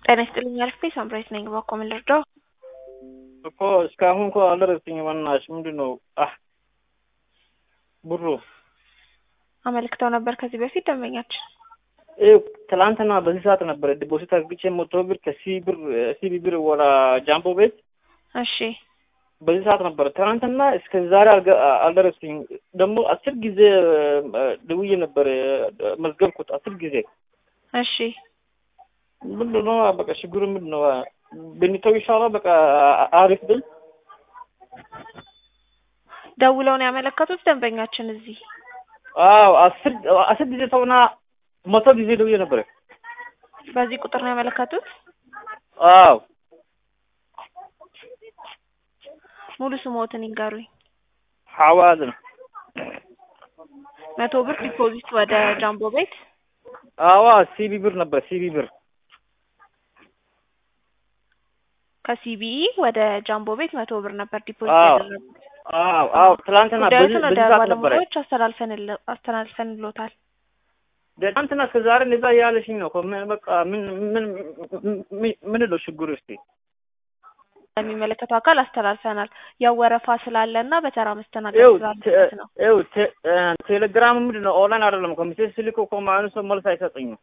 ጤና ይስጥልኝ አልፌ ሳምራዊት ነኝ። እባክዎ ምን ልርዳው? እኮ እስካሁን እኮ አልደረሰኝም። በእናትሽ ምንድን ነው አህ ብሩ አመልክተው ነበር ከዚህ በፊት ደንበኛችን ይኸው ትላንትና በዚህ ሰዓት ነበረ ዲፖዚት አድርግቼ መቶ ብር ከሲ ብር ሲቢ ብር ወደ ጃምቦ ቤት እሺ በዚህ ሰዓት ነበረ። ትናንትና እስከ ዛሬ አልገ- አልደረሰኝም። ደግሞ አስር ጊዜ ደውዬ ነበር መዝገብኩት አስር ጊዜ። እሺ ምንድን ነው በቃ ችግሩ ምንድን ነው? ብንተው ይሻላል። በቃ አሪፍ ብል ደውለው ነው ያመለከቱት ደንበኛችን እዚህ አዎ አስር አስር ጊዜ ሰውና መቶ ጊዜ ደውዬ ነበረ። በዚህ ቁጥር ነው ያመለከቱት። አዎ ሙሉ ስሞትን ይንገሩኝ። ሐዋዝ ነው። መቶ ብር ዲፖዚት ወደ ጃምቦ ቤት አዋ ሲቢ ብር ነበር ሲቢ ብር ከሲቢኢ ወደ ጃምቦ ቤት መቶ ብር ነበር ዲፖዚት አዎ ያደረጉት። አዎ አዎ ትላንትና በዚህ ጉዳዩን ወደ በዚህ ሰዓት ነበረ። ባለሙያዎች አስተላልፈን አስተላልፈንሎታል። ትናንትና እስከ ዛሬ እንደዛ እያለሽኝ ነው እኮ ምን በቃ ምን ምን ምን- ምን ነው ችግሩ? እስቲ ለሚመለከተው አካል አስተላልፈናል። ያው ወረፋ ስላለ እና በተራ መስተናገድ ይኸው ስላለበት ነው። ቴ- ይኸው ቴ- እ ቴሌግራም ምንድን ነው ኦንላይን አይደለም እኮ ሜሴጅ ስልክ እኮ ማንም ሰው መልስ አይሰጠኝም።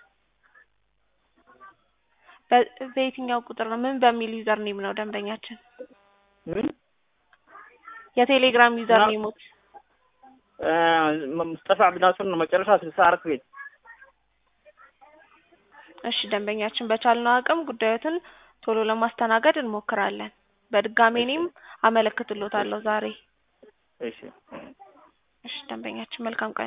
በ- በየትኛው ቁጥር ነው? ምን በሚል ዩዘር ኔም ነው ደንበኛችን? ምን የቴሌግራም ዩዘር ና- ኔሞት እ ሙስጠፋ አብድናስር ነው መጨረሻ ስልሳ አራት ቤት እሺ ደንበኛችን በቻልነው አቅም ጉዳዮትን ቶሎ ለማስተናገድ እንሞክራለን። በድጋሚ እኔም አመለክትሎታለሁ ዛሬ። እሺ እሺ ደንበኛችን መልካም ቀን